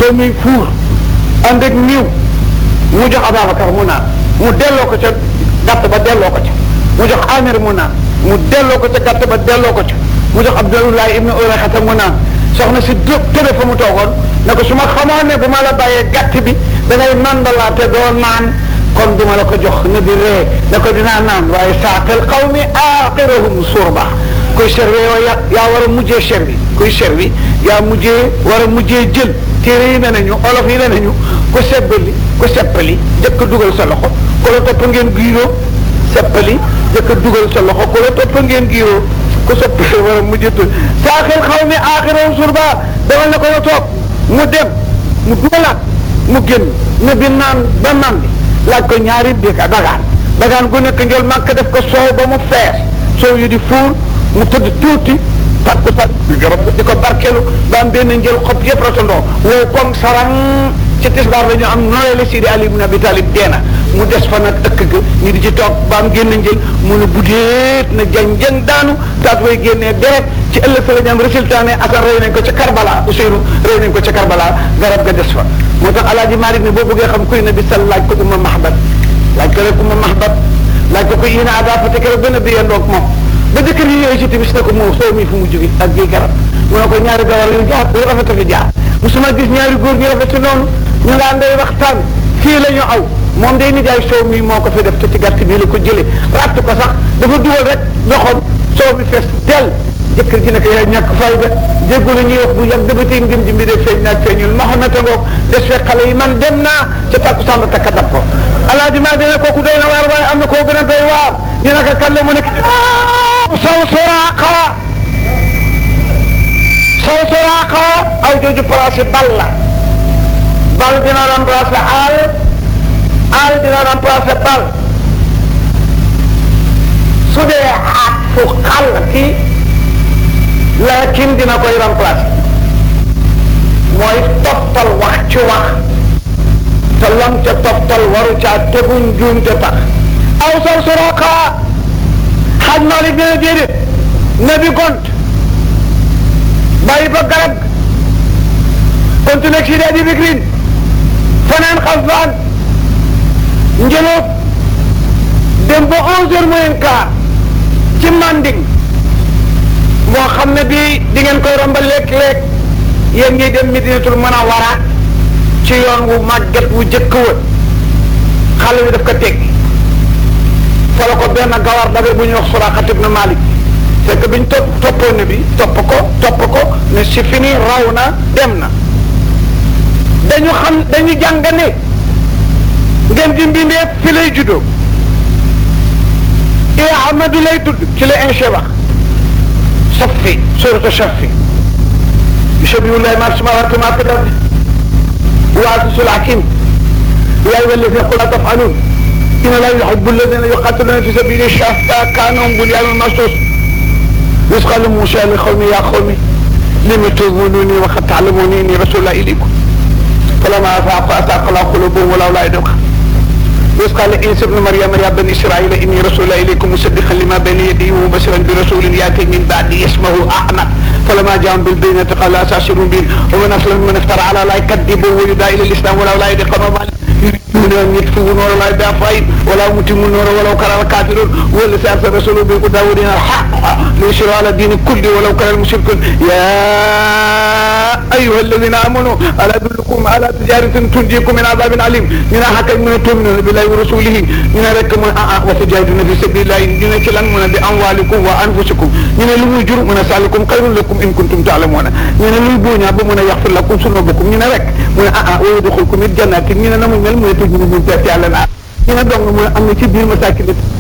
soo muy fuur ànd ak niiw mu jox Ababacar mu naan mu delloo ko ca gàtt ba delloo ko ca mu jox Amir mu naan mu delloo ko ca gàtt ba delloo ko ca mu jox Abdullah ibn Urayxata mu naan soxna si dë tëre fa mu toogoon ne ko su ma xamoon ne bu ma la bàyyee gàtt bi da ngay nandalaate doo naan kon duma la ko jox ne bi ree ne ko dinaa naan waaye saaqil qawmi aaxirahum surba kuy servi yow yaa yaa war a mujjee servi kuy servi yaa mujjee war a mujjee jël téere yi ne nañu olof yi ne nañu ku sebbali ku seppali jëkk dugal sa loxo ku la topp ngeen giiroo seppali jëkk dugal sa loxo ku la topp ngeen giiroo ku seppali war a mujjee tul saaqil qawmi aaxirahum surba demal ne ko nga toog mu dem mu dugalaat mu génn ne bi naan ba naan bi laaj ko ñaari dika dagaan dagaan gu nekk njël màkk def ko soow ba mu fees soow yu di fuur mu tëdd tuuti takku tak garab di ko barkeelu ba am benn njël xob yëpp ratandoo wow comme sarang ci tisbaar la ñu am nooyale Sidi Ali ibn Abi Talib deena mu des fa nag ëkk ga ñu di ci toog ba am génn njël mu ne buddeet na jang jang daanu taat way génnee deret ci ëllëg sa la ñu am résultat ne Asan rey nañ ko ca Karbala Ousseynou rey nañ ko ca Karbala garab ga des fa moo tax alaaji Malik ne boo bëggee xam kuy nabi sal laaj ko umma mahbat laaj ko rek umma mahbat laaj ko ko yéen a adafa te keroog benn bi yendoog moom ba jëkkër yi yooyu si timis ne ko moom soo mi fu mu jóge ak bii garab mu ne ko ñaari gawar yu jaar yu rafet a fi jaar musuma gis ñaari góor ñu rafet noonu ñu ngaan day waxtaan fii la ñu aw moom day nijaay soow mi moo ko fi def te ci gàtt bii la ko jëlee ratt ko sax dafa dugal rek loxoom soow mi fees teel jëkkër ji ne ko yaay ñàkk fayda déggu la ñuy wax bu yàgg dama tey ngëm ji mbiri feeñ naag feeñul Mohamed ngoog des fekk xale yi man dem naa ca takku sàmm takka dab ko alaaji maa dina kooku doy na waar waaye am na koo gën a doy waar ñu ne ko kan la mu nekk saw soraaqa saw soraaqa aw jooju placé bal la bal dina remplacé aal aal dina remplacé bal su dee aat fu xàll kii lakin dina koy remplacer mooy toftal wax ci wax te lam ca toftal waru caa tegu njuum te tax aw sar soroka xaj Malik dina déedéet na bi gont bàyyi ba garab continue si daa di bikrin fanaan xasbaan njëloof dem ba onze heures moins quart ci manding moo xam ne bii di ngeen koy romba léeg-léeg yéen ngi dem Medinatul Munawwara ci yoon wu màgget wu jëkk wa xale bi daf ko teg fa la ko benn gawar dabe bu ñuy wax Suraqat ibn Malik fekk biñ topp toppoon ne bi topp ko topp ko ne si fini raw na dem na dañu xam dañu jàng ne ngeen di mbindeef fi lay juddoo i Ahmadu lay tudd ci la inche wax صفي سورة الشفي يشبه الله ما السماوات ما في الأرض وعزيز الحكيم يا أيها الذين قل لا تفعلون إن لا يحب الذين يقاتلون في سبيل الشفا كانهم بنيان مرصوص إذ قال موسى لقومه يا قوم لم تؤمنوني وقد تعلموني إني رسول الله إليكم فلما أفاقوا أتاق الله قلوبهم ولولا يدعوكم إذ قال عيسى ابن مريم يا بني إسرائيل إني رسول إليكم مصدقا لما بين يدي ومبشرا برسول يأتي من بعدي اسمه أحمد فلما جاءهم بالبينة قال أساسرون به ومن أسلم من افترى على لا يكذبوا ويدعى إلى الإسلام ولا لا يدقون يريدون أن يطفئوا نور الله بأفواههم ولا يتموا النور ولو كره الكافرون هو الذي أرسل رسوله بالهدى ودين الحق ليشرع على الدين كله ولو كره المشركون يا أيها الذين آمنوا ألا أدلكم على تجارة تنجيكم من عذاب عليم من حكم من تؤمنون بالله ورسوله من ركم وتجاهدون في سبيل الله من كلام من بأموالكم وأنفسكم من الوجر من سألكم خير لكم إن كنتم تعلمون من الوجونا بمن يغفر لكم ذنوبكم من رك من ويدخلكم الجنة من نمو من المتجن من تأتي على العالم ñu ne dong mu am na ci biir masakin